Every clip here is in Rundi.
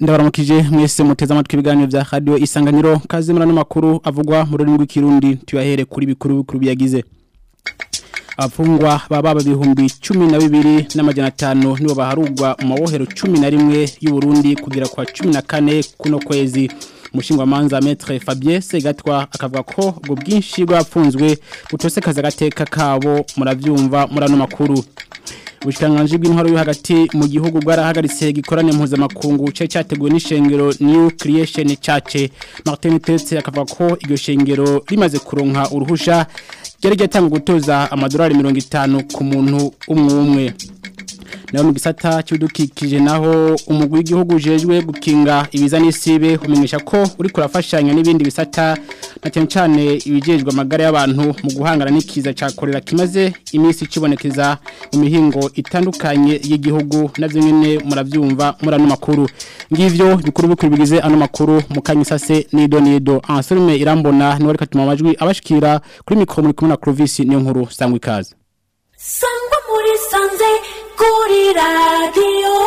ndabaramukije mwese muteze amatwi ibiganiro vya radio isanganiro kaze murano makuru avugwa mu rurimi rw'ikirundi tuyahere kuri bikuru bikuru biyagize abafungwa baba bibihumbi cumi na bibiri n'amajana atanu nibo baharugwa mu mabohero cumi na rimwe y'uburundi kugera kwa cumi na kane kuno kwezi umushingwamanza metre Fabien Segatwa akavuga ko ubwo bwinshi bwapfunzwe butosekaza agateka kabo muravyumva murano makuru Ubushikanganje bw'intwaro yo hagati mu gihugu bwarahagaritse gikorane mpuzamakungu cyo cyateguwe n'ishengero New Creation Church Martin Tetse akavuga ko iryo shengero rimaze kuronka uruhusha ryari ryatanga gutoza amadolari 50 ku muntu umwe umwe naho mu gisata cy'udukikije naho umugwi w'igihugu ujejwe gukinga ibiza n'isibe umenyesha ko uri kurafashanya n'ibindi bisata na cyane cyane ibijejwe amagara y'abantu mu guhangana n'ikiza cya korera kimaze iminsi kibonekeza mu mihingo itandukanye y'igihugu navyo nyene muravyumva murano makuru ngivyo bikuru bikuru bigize ano makuru mu kanyisase nido nido anselme irambona niwe reka tuma amajwi abashikira kuri mikro muri kumwe na Clovis niyo nkuru sangwa ikaze sangwa muri sanze kuri radiyo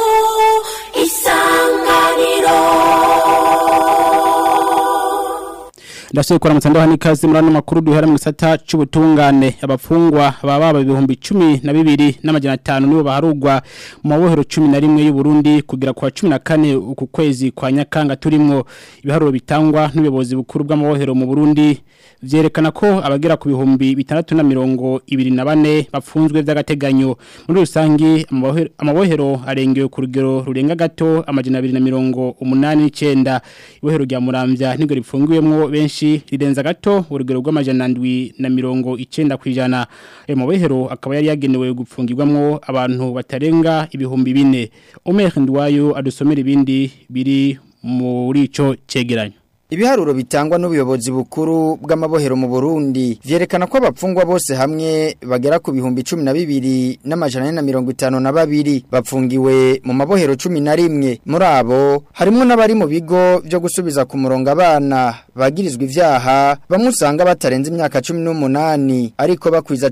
isanganiro ndasubiye kuramutsa ndaho n'ikaze muri ano makuru duhera mu gisata cy'ubutungane abafungwa baba baba ibihumbi cumi na bibiri n'amajana atanu nibo baharugwa mu mabohero cumi na rimwe y'uburundi kugera kwa cumi na kane uku kwezi kwa nyakanga turimwo ibiharuro bitangwa n'ubuyobozi bukuru bw'amabohero mu burundi vyerekana ko abagera ku bihumbi bitandatu na mirongo ibiri na bane bapfunzwe vy'agateganyo muri rusangi amabohero- amabohero arengewe ku rugero rurenga gato amajana abiri na mirongo umunani n'icenda ibohero rya muramvya niryo ripfungiwemwo benshi rirenza gato urugero rw'amajana ndwi na mirongo icenda kwijana ayo mabohero akaba yari yagenewe gupfungirwamwo abantu batarenga ibihumbi bine Omer Ndwayo adusomera ibindi biri muri ico cegeranyo Ibiharuro bitangwa n'ubuyobozi bukuru bw'amabohero mu Burundi vyerekana ko abapfungwa bose hamwe bagera ku bihumbi 12 n'amajana na mirongo itanu na babiri bapfungiwe mu mabohero 11 muri abo harimo n'abari mu bigo byo gusubiza ku murongo abana bagirizwa ivyaha bamwe usanga batarenze imyaka 18 ariko bakwiza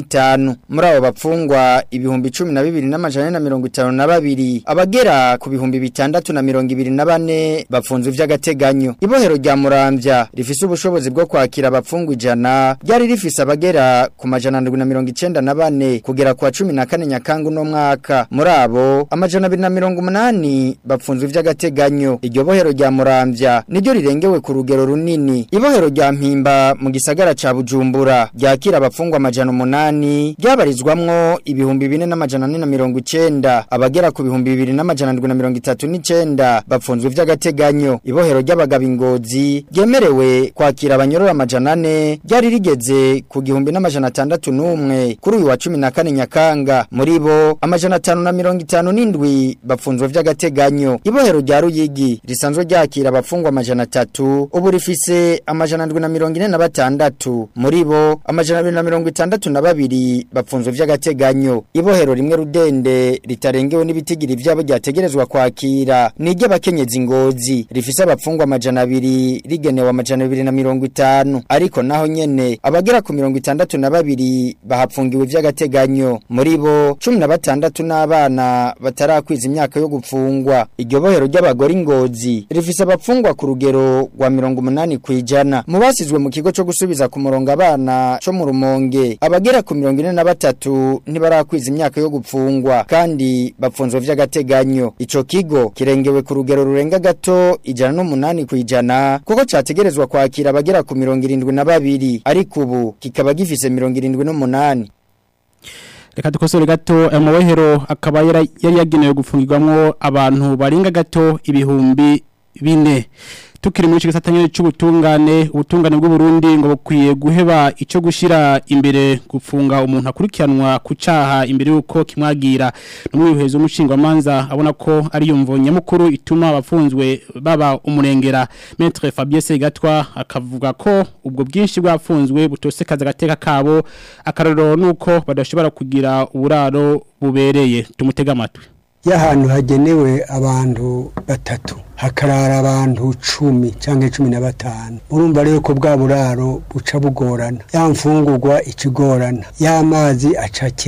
15 muri abo bapfungwa ibihumbi 12 n'amajana na mirongo itanu na babiri abagera ku bihumbi bitandatu na mirongo ibiri na bane bapfunzwe vy'agateganyo ibohero rya muramvya rifise ubushobozi bwo kwakira abapfungwa ijana ryari rifise abagera ku majana ndwi na mirongo icenda na bane kugera kwa cumi na kane nyakanga uno mwaka muri abo amajana abiri na mirongo umunani bapfunzwe vy'agateganyo iryo bohero rya muramvya niryo rirengewe ku rugero runini ibohero rya mpimba mu gisagara ca bujumbura ryakira abapfungwa amajana umunani ryabarizwamwo ibihumbi bine n'amajana ane na mirongo icenda abagera ku bihumbi bibiri n'amajana ndwi na mirongo itatu n'icenda bapfunzwe vy'agateganyo ibohero ry'abagabo ingozi ryemerewe kwakira abanyorora amajana ane ryari rigeze ku gihumbi n'amajana atandatu n'umwe kuri uyu wa cumi na kane nyakanga muri bo amajana atanu na mirongo itanu n'indwi bapfunzwe vy'agateganyo ibohero rya ruyigi risanzwe ryakira abafungwa amajana atatu ubu rifise amajana ndwi na mirongo ine na batandatu muri bo amajana abiri na mirongo itandatu na babiri bapfunzwe vy'agateganyo ibohero rimwe rudende ritarengewe n'ibitigiri vyabo ryategerezwa kwakira ni iry'abakenyezi ngozi rifise abapfungwa amajana abiri rigenewe amajana abiri na mirongo itanu ariko naho nyene abagera ku mirongo itandatu na babiri bahapfungiwe vy'agateganyo muri bo cumi na batandatu n'abana batarakwiza imyaka yo gupfungwa iryo bohero ry'abagore ingozi rifise abapfungwa ku rugero rwa mirongo umunani kwijana mu basizwe mu kigo co gusubiza ku murongo abana co mu rumonge abagera ku mirongo ine na batatu ntibarakwiza imyaka yo gupfungwa kandi bapfunzwe vy'agateganyo ico kigo kirengewe ku rugero rurenga gato ijana n'umunani kwijana kuko categerezwa kwakira abagera ku mirongo irindwi na babiri ariko ubu kikaba gifise mirongo irindwi n'umunani Reka dukosore gato ayo mabohero akaba yara- yari yagenewe gufungirwamwo abantu barenga gato ibihumbi bine tukiri muri gisata nyene c'ubutungane ubutungane bw'u Burundi ngo bukwiye guheba ico gushira imbere gufunga umuntu akurikiranwa ku caha imbere yuko kimwagira n'umwihezo w'umushinga manza abona ko ari yumvo nyamukuru ituma abafunzwe baba umurengera Maître Fabien Segatwa akavuga ko ubwo bwinshi bwafunzwe butosekaza agateka kabo akarero nuko badashobora kugira uburaro bubereye tumutega amatwi y'ahantu hagenewe abantu batatu hakarara abantu cumi cyangwa cumi na batanu urumva rero ko bwa buraro buca bugorana ya mfungurwa ikigorana y'amazi aca akena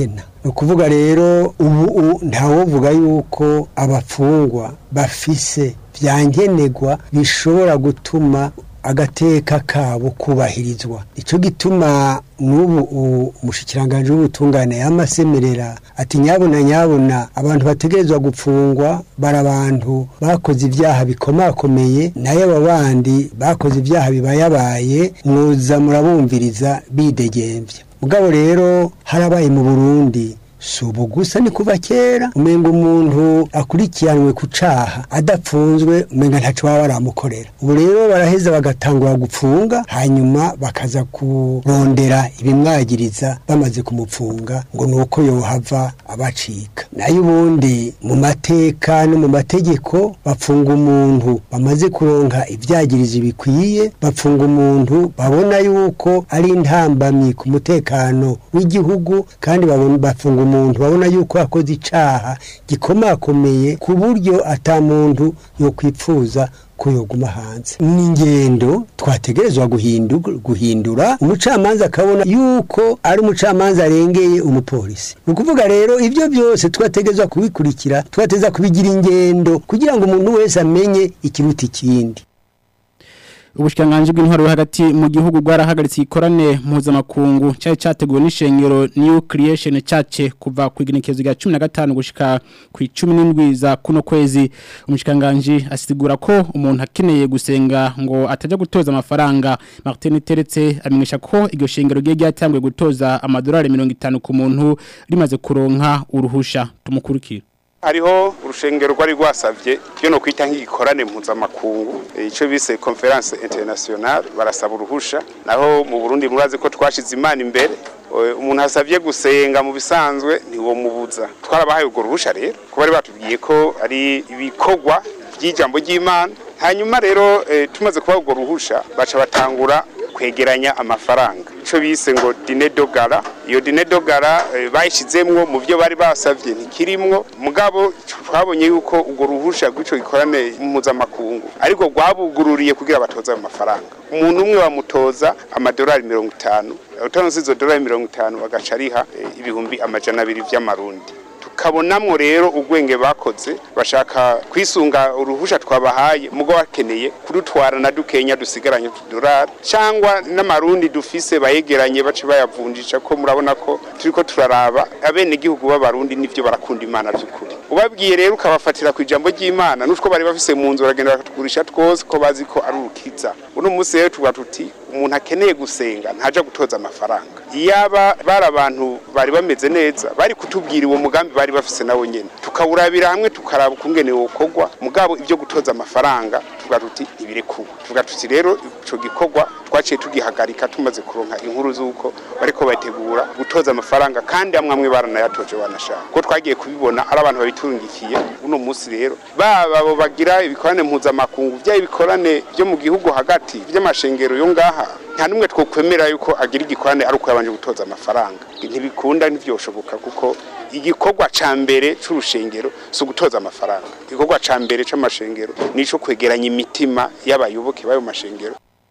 ni ukuvuga rero ubu ntawovuga yuko abafungwa bafise byankenerwa bishobora gutuma agateka kabo kubahirizwa icyo gituma n'ubu umushyikiranganje w'ubutungane y'amasemerera ati nyabuna nyabuna abantu bategerezwa gupfungwa bari abantu bakoze ibyaha bikomakomeye nayo aba bandi bakoze ibyaha bibayabaye mwoza murabumviriza bidegembye mugabo rero harabaye mu burundi si ubu gusa ni kuva kera umenga umuntu akurikiranwe ku caha adapfunzwe umenga ntaco baba baramukorera ubu rero baraheza bagatangura gupfunga hanyuma bakaza kurondera ibimwagiriza bamaze kumupfunga ngo ni uko yohava abacika nayo ubundi mu mateka no mu mategeko bapfunga umuntu bamaze kuronka ivyagirizo bikwiye bapfunga umuntu babona yuko ari intambamyi ku mutekano w'igihugu kandi bapfunga umuntu babona yuko yakoze icaha gikomakomeye ku buryo ata muntu yo kwipfuza ko yoguma hanze ni ingendo twategerezwa guhindura umucamanza akabona yuko ari umucamanza arengeye umupolisi ni ukuvuga rero ibyo byose twategerezwa kubikurikira twateza kubigira ingendo kugira ngo umuntu wese amenye ikiruta ikindi ubushikanganje bw'intwaro hagati mu gihugu bwarahagaritse ikorane mpuzamakungu cyari cyateguwe n'ishengero New Creation Church kuva ku igenekezo rya 15 gushika ku 17 za kuno kwezi umushikanganje asigura ko umuntu akeneye gusenga ngo atajya gutoza amafaranga Martin Teretse amenyesha ko iryo shengero giye ryatangwe gutoza amadolari 50 ku muntu rimaze kuronka uruhusha tumukurikira hariho urushengero rwari rwasavye byo no kwita nk'igikorane mpuzamakungu ico bise conference internationale barasaba uruhusha naho mu Burundi murazi ko twashize imana imbere umuntu asavye gusenga mu bisanzwe ntiwo mubuza twarabahaye urwo ruhusha rero ko bari batubwiye ko ari ibikorwa by'ijambo ry'Imana hanyuma rero tumaze kuba urwo ruhusha baca batangura kwegeranya amafaranga ico bise ngo dine dogara iyo dine dogara bayishizemwo mu byo bari basavye ntikirimwo mugabo twabonye yuko urwo ruhusha rw'ico gikorane mpuzamakungu ariko rwabugururiye kugira batoza ayo mafaranga umuntu umwe bamutoza amadolari mirongo itanu utanze izo dolari mirongo itanu bagaca ariha ibihumbi amajana abiri vy'amarundi kabonamwo rero ubwenge bakoze bashaka kwisunga uruhusha twabahaye mugo bakeneye kudutwara na dukenya dusigaranye tudorari cyangwa n'amarundi dufise bayegeranye bace bayavunjisha ko murabona ko turiko turaraba abene gihugu b'abarundi nivyo barakunda imana by'ukuri ubabwiye rero ukabafatira ku ijambo ry'imana n'utwo bari bafise mu nzu baragenda bakatugurisha twose ko bazi ko ari urukiza uno munsi rero tuba tuti umuntu akeneye gusenga ntaja gutoza amafaranga iyaba bari abantu bari bameze neza bari kutubwira uwo mugambi bari bafise nawo nyene tukawurabira hamwe tukaraba ukungene wokorwa mugabo ibyo gutoza amafaranga tuvuga tuti ntibirekuwe tuvuga tuti rero ico gikorwa twaciye tugihagarika tumaze kuronka inkuru z'uko bariko bategura gutoza amafaranga kandi amwe amwe baranayatoje banashaka ko twagiye kubibona ari abantu babitungikiye uno munsi rero baba abo bagira ibikorane mpuzamakungu vya ibikorane byo mu gihugu hagati by'amashengero yo ngaha nta numwe twokwemera yuko agira igikorane ari uko yabanje gutoza amafaranga ntibikunda ntivyoshoboka kuko igikorwa ca mbere c'urushengero si ugutoza amafaranga igikorwa ca mbere c'amashengero nico kwegeranya imitima y'abayoboke b'ayo mashengero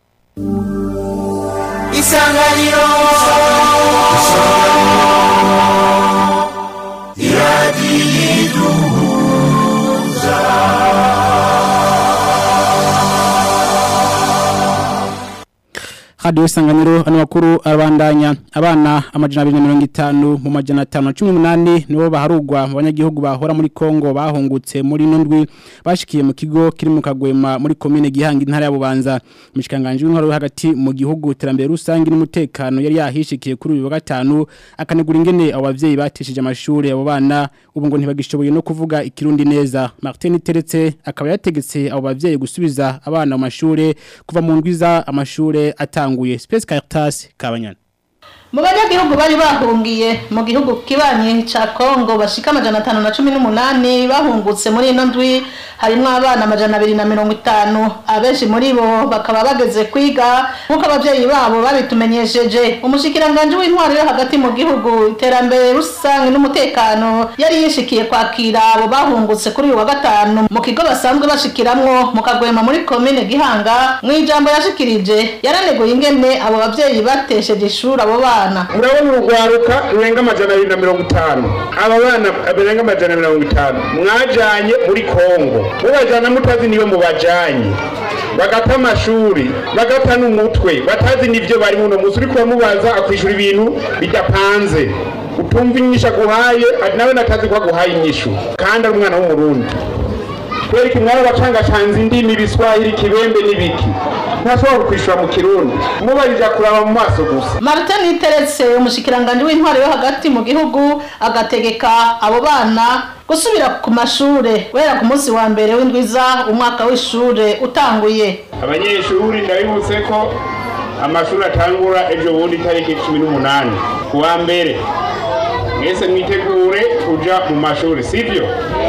isanganiro iradiyiduhuza Radio Sanganiro ano makuru arabandanya abana amajana 250 mu majana 518 nibo baharugwa mu banyagihugu bahora muri Kongo bahungutse muri nondwi bashikiye mu kigo kiri mu kagwema muri commune gihanga intara ya Bubanza mishikanganje w'inkoro hagati mu gihugu terambere rusangi n'umutekano yari yahishikiye kuri uyu wa gatanu akanegura ingene abo bavyeyi batishije amashuri abo bana ubu ngo ntibagishoboye no kuvuga ikirundi neza Martin Teretse akaba yategetse abo bavyeyi gusubiza abana mu mashure kuva mu ndwiza amashure atanga yatanguye Space Caritas Kabanyana mu banyagihugu bari bahungiye mu gihugu kibanye ca Kongo bashika amajana atanu na cumi n'umunani bahungutse muri ino ndwi harimwo abana amajana abiri na mirongo itanu abenshi muri bo bakaba bageze kwiga nk'uko abavyeyi babo babitumenyesheje umushikiranganji w'intwaro yo hagati mu gihugu iterambere rusange n'umutekano yari yishikiye kwakira abo bahungutse kuri uyu wa gatanu mu kigo basanzwe bashikiramwo mu kagwema muri komine gihanga mu ijambo yashikirije yaraneguye ingene abo bavyeyi batesheje ishuri abo bana murabona urugwaruka rurenga amajana abiri na mirongo itanu aba bana barenga amajana mirongo itanu mwajanye muri kongo mubajana mutazi niwe mubajanye bagata amashuri bagata n'umutwe batazi n'ivyo bari muno musi uriko uramubaza akwishura ibintu bidapanze utumva inyishu aguhaye nawe natazi ko aguhaye inyishu kandi ari umwana w'umurundi kubera iki mwaba bacangacanze indimi ibiswahili ikibembe n'ibiki ntashobora kukwishura mu kirundi mubarija kuraba mu maso gusa martin niteretse umushikiranganji w'intwaro yo hagati mu gihugu agategeka abo bana gusubira ku mashure guhera ku munsi wa mbere w'indwiza umwaka w'ishure utanguye abanyeshuri ndabibutse ko amashuri atangura ejo bundi itariki cumi n'umunani ku wa mbere mwese mwitegure kuja mu mashuri sivyo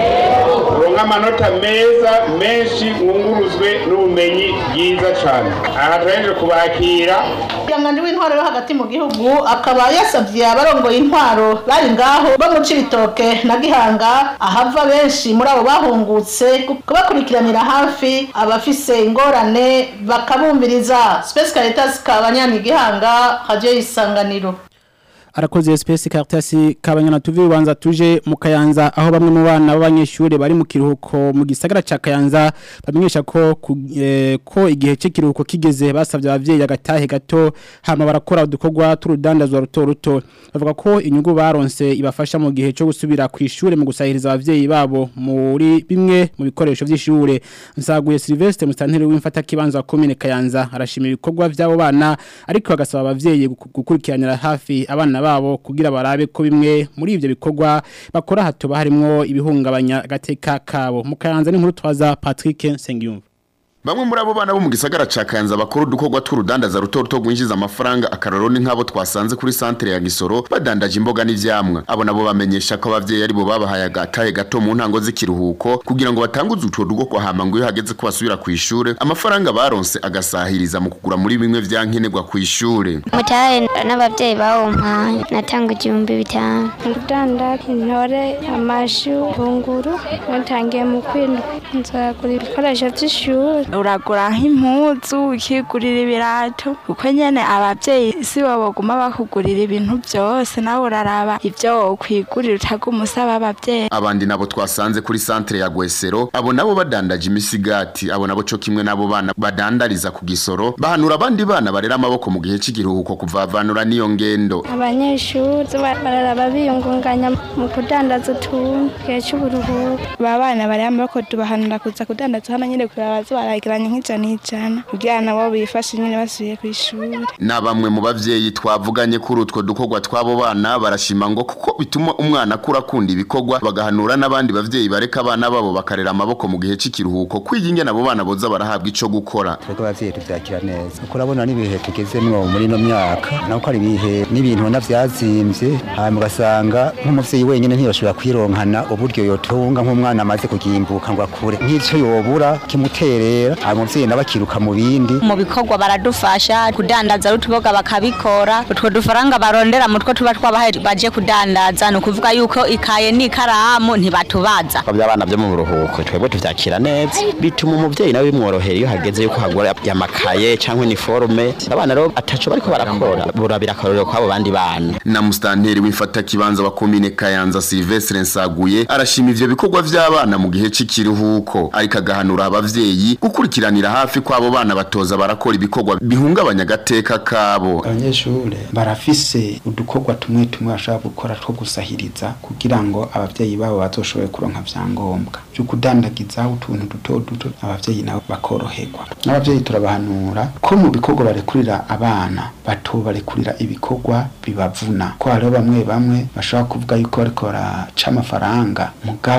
uronka amanota meza menshi mwunguruzwe n'ubumenyi bwiza cane aha turaheje kubakira umushikiranganji w'intwaro yo hagati mu gihugu akaba yasavye abarongoye intwaro bari ngaho bo mu cibitoke na gihanga ahava benshi muri abo bahungutse kubakurikiranira hafi abafise ingorane bakabumviriza space caritas kabanyani gihanga radio y'isanganiro arakoze space caritas kabanyana tuvi ubanza tuje mu kayanza aho bamwe mu bana b'abanyeshuri bari mu kiruhuko mu gisagara ca kayanza bamenyesha ko ku- eh, ko igihe cy'ikiruhuko kigeze basavye abavyeyi agatahe gato hama barakora udukorwa turudandazwa ruto ruto bavuga ko inyungu baronse ibafasha mu gihe cyo gusubira ku ishure mu gusahiriza abavyeyi babo muri bimwe mu bikoresho vy'ishure nsaguye Sylvestre Mustanteri w'imfata kibanza wa commune Kayanza arashima ibikorwa vy'abo bana ariko agasaba abavyeyi guku- gukurikiranira hafi abana babo kugira barabe ko bimwe muri ivyo bikorwa bakora hatoba harimwo ibihungabanya agateka kabo mu Kayanza n'inkuru twaza Patrick Sengiyumva Bamwe muri abo bana bo mu gisagara ca Kayanza bakora udukorwa tw'urudandaza ruto ruto gwinjiza amafaranga akararo ni nk'abo twasanze kuri centre ya Gisoro badandaje imboga n'ivyamwa abo nabo bamenyesha ko abavyeyi ari bo babahaye agatahe gato mu ntango z'ikiruhuko kugira ngo batanguze utwo dugo kwa hama ngo iyo hageze ko basubira ku ishure amafaranga baronse agasahiriza mu kugura muri bimwe vyankenerwa ku ishure mutahe n'abavyeyi bawumpaye natanga igihumbi bitanu ndanda intore amashu bunguru natangiye mu kwindwi nzagura ibikoresho by'ishuri uragura nk'impuzu ukigurira ibirato kuko nyene abavyeyi si bo baguma bakugurira ibintu byose nawe uraraba ivyo wokwigurira utaguma usaba abavyeyi abandi nabo twasanze kuri centre ya Gwesero abo nabo badandaje imisigati abo nabo co kimwe nabo bana badandariza ku gisoro bahanura abandi bana barera amaboko mu gihe cy'igiruhuko kuvavanura n'iyo ngendo abanyeshuri ba- bararaba biyungunganya mu kudandaza utuntu gihe cy'uburuhuko ba bana bari amaboko tubahanura kuza kudandaza hano nyene kuraba baza barageranya nk'ijana ijana kugira nabo bifashe nyene basubiye kw'ishuri na bamwe mu bavyeyi twavuganye kuri utwo dukorwa tw'abo bana barashima ngo kuko bituma umwana akura akunda ibikorwa bagahanura n'abandi bavyeyi bareka abana babo bakarera amaboko mu gihe cy'ikiruhuko kwiga ingene abo bana boza barahabwa ico gukora twebwe abavyeyi tuvyakira neza kuko urabona n'ibihe tugezemwo muri ino myaka nako ari ibihe n'ibintu ubona vyazimvye hanyuma ugasanga nk'umuvyeyi wenyene ntiyoshobora kwironkana uburyo yotunga nk'umwana amaze kugimbuka ngo akure nk'ico yobura kimuterera hanyuma umuvyeyi nawe akiruka mu bindi mu bikorwa baradufasha kudandaza utuboga bakabikora utwo dufaranga barondera mutwo tuba twabahaye baje kudandaza ni ukuvuga yuko ikaye n'ikaramu ntibatubaza by'abana byo mu buruhuko twebwe tuvyakira neza bituma umuvyeyi nawe bimworohera iyo hageze yuko hagura amakaye canke iniforme abana rero ataco bariko barakora burabira akarorero kw'abo bandi bana na mustanteri w'imfata kibanza wa komine Kayanza Silvestre Nsaguye arashima ivyo bikorwa vy'abana mu gihe cy'ikiruhuko ariko agahanura abavyeyi gukurikiranira hafi kw'abo bana batoza barakora ibikorwa bihungabanya agateka kabo abanyeshure barafise udukorwa tumwe tumwe bashobora gukora two gusahiriza kugira ngo abavyeyi babo bazoshobore kuronka vyangombwa vyo kudandagiza utuntu duto duto abavyeyi nabo bakoroherwa n'abavyeyi turabahanura ko mu bikorwa barekurira abana bato barekurira ibikorwa bibavuna ko hariho bamwe bamwe bashobora kuvuga yuko bariko baraca amafaranga mugabo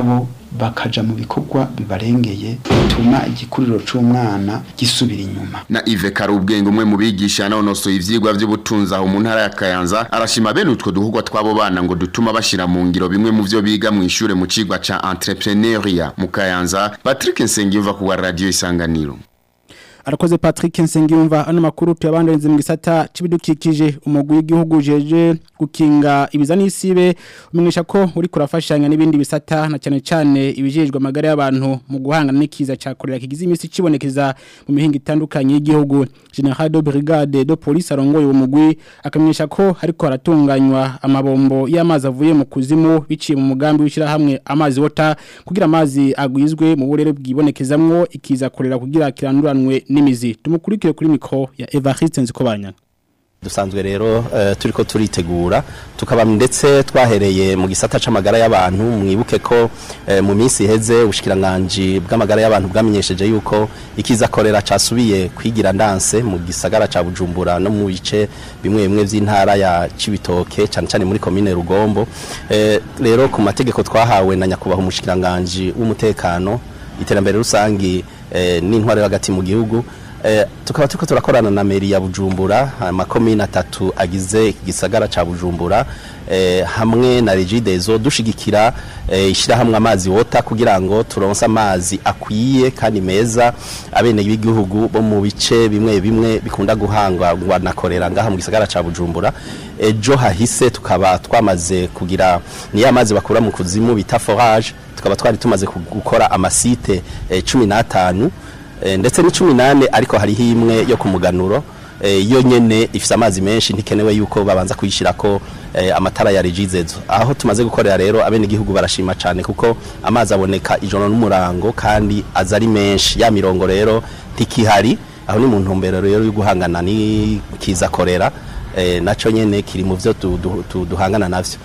bakaja mu bikorwa bibarengeye bituma igikuriro c'umwana gisubira inyuma na Yves Karubwenge umwe mu bigisha yanonosoye ivyigwa vy'ubutunzi aho mu ntara ya Kayanza arashima bene utwo duhugwa twabo bana ngo dutuma bashira mu ngiro bimwe mu vyo biga mu ishure mu cigwa ca entrepreneuria mu Kayanza Patrick Nsengiyumva ku wa radio Isanganiro arakoze Patrick Nsengiyumva ano makuru tuyabandanze mu gisata cibidukikije umugwi w'igihugu jeje gukinga ibiza n'isibe umenyesha ko uri kurafashanya n'ibindi bisata na cyane cyane ibijejwe amagara y'abantu mu guhangana n'ikiza ca korera kigize imisi cibonekeza mu mihinga itandukanye y'igihugu General de Brigade de Police arongoye uwo mugwi akamenyesha ko hariko haratunganywa amabombo y'amazi avuye mu kuzimu biciye mu mugambi w'ishira hamwe amazi wota kugira amazi agwizwe mu burere bwibonekezamwo ikiza korera kugira kiranduranwe n'imizi tumukurikire kuri mikro ya Evariste Nzikobanya dusanzwe rero uh, turiko turitegura tukaba ndetse twahereye mu gisata c'amagara y'abantu mwibuke ko uh, mu minsi iheze ubushikiranganje bw'amagara y'abantu bwamenyesheje yuko ikiza korera casubiye kwigira ndanse mu gisagara ca Bujumbura no mu bice bimwe bimwe vy'intara ya Cibitoke cyane cyane muri commune Rugombo uh, rero ku mategeko twahawe na nyakubaha umushikiranganje w'umutekano iterambere rusangi uh, n'intware hagati mu gihugu Eh, tukaba turiko turakorana na meri ya Bujumbura amakomine atatu agize igisagara ca Bujumbura eh, hamwe na Regideso dushigikira eh, ishirahamwe amazi wota kugira ngo turonse amazi akwiye kandi meza abene b'igihugu bo mu bice bimwe bimwe bikunda guhangwa na korera ngaha mu gisagara ca Bujumbura ejo hahise tukaba twamaze kugira niyo amazi bakura mu kuzimu bita forage tukaba twari tumaze gukora amasite eh, 15 ndetse ni cumi nane ariko hariho imwe yo ku muganuro iyo nyene ifise amazi menshi ntikenewe yuko babanza kuyishyira ko amatara ya regizezo aho tumaze gukorera rero abene igihugu barashima cyane kuko amazi aboneka ijoro n'umurango kandi aza ari menshi ya mirongo rero ntikihari aho ni mu ntumbero rero yo guhangana n'ikiza korera nacyo nyene kiri mu byo duhangana navyo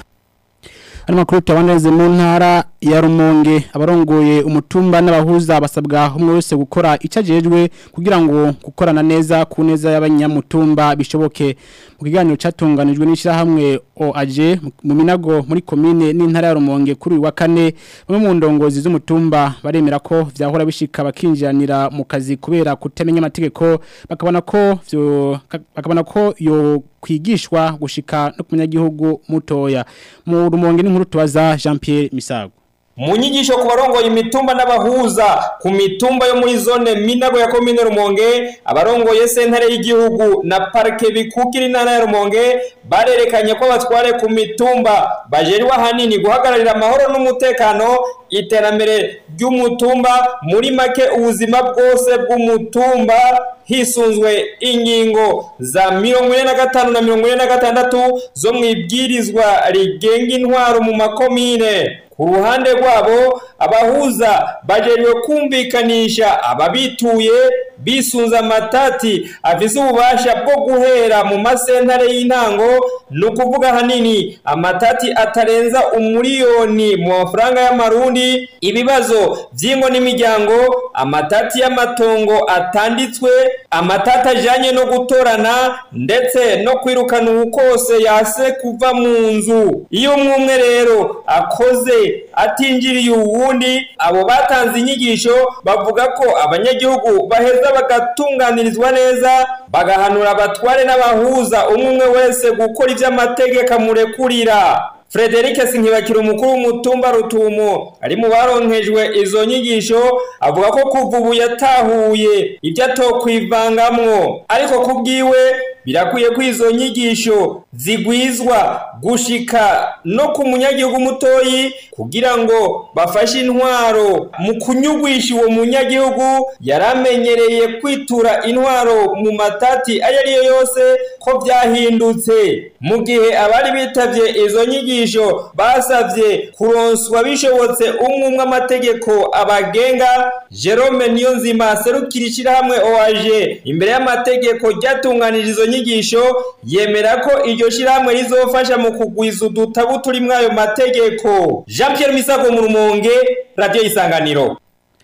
Ano makuru tuyabandanze mu ntara ya Rumonge abarongoye umutumba n'abahuza basabwa umwe wese gukora icajejwe kugira ngo gukorana neza ku neza y'abanyamutumba bishoboke mu kiganiro catunganijwe n'ishirahamwe OAG mu minago muri commune n'intara ya Rumonge kuri wa kane bamwe mu ndongozi z'umutumba baremera ko vyahora bishika bakinjiranira mu kazi kubera kutamenya amategeko bakabona ko vyo bakabona ko yo kwigishwa gushika no kumenya gihugu mutoya mu rumonge n'inkuru tubaza Jean Pierre Misago mu nyigisho ku barongoye imitumba n'abahuza ku mitumba yo muri zone minago ya komine rumonge abarongoye sentare y'igihugu na parike bikukira intara ya rumonge barerekanye ko batware ku mitumba bajerewe ahanini guhagararira amahoro n'umutekano iterambere ry'umutumba muri make ubuzima bwose bw'umutumba hisunzwe ingingo za mirongo ine na gatanu na mirongo ine na gatandatu zo mu ibwirizwa rigenga intwaro mu makomine ku ruhande rwabo abahuza bajejwe kumvikanisha ababituye bisunze amatati afise ububasha bwo guhera mu masentare y'intango ni ukuvuga ahanini amatati atarenza umuriyoni mu mafaranga y'amarundi ibibazo by'ingo n'imiryango amatati y'amatongo atanditswe amatati ajyanye no gutorana ndetse no kwirukana ubukose yase kuva mu nzu iyo umwe umwe rero akoze atinjiriye uwundi abo batanze inyigisho bavuga ko abanyagihugu baheza bagatunganirizwa neza bagahanura abatware n'abahuza umwe umwe wese gukora ibyo amategeko amurekurira Frederic Sinkibakira umukuru w'umutumba rutumo ari mu baronkejwe izo nyigisho avuga ko kuva ubu yatahuye ibyo atokwivangamwo ariko kubwiwe birakwiye ko izo nyigisho zigwizwa gushika no ku munyagihugu mutoyi kugira ngo bafashe intwaro mu kunyugwisha uwo munyagihugu yaramenyereye kwitura intwaro mu matati ayo ari yo yose ko byahindutse mu gihe abari bitavye izo nyigisho basavye kuronswa bishobotse umwe umwe amategeko abagenga Jerome Niyonzima serukira ishyirahamwe OAG imbere y'amategeko ryatunganije izo nyigisho yemera ko iryo shyirahamwe rizofasha mu kugwiza udutabu turi muri ayo mategeko Jean Pierre Misago mu Rumonge Radio Isanganiro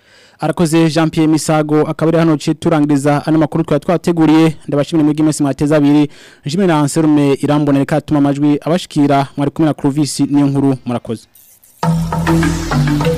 arakoze Jean Pierre Misago akaba ari hano cye turangiriza ano makuru twari twateguriye ndabashimira muri gimesi mwateza abiri njimwe na Anselme irambonera katuma amajwi abashikira mwari kumwe na Clovis niyo nkuru murakoze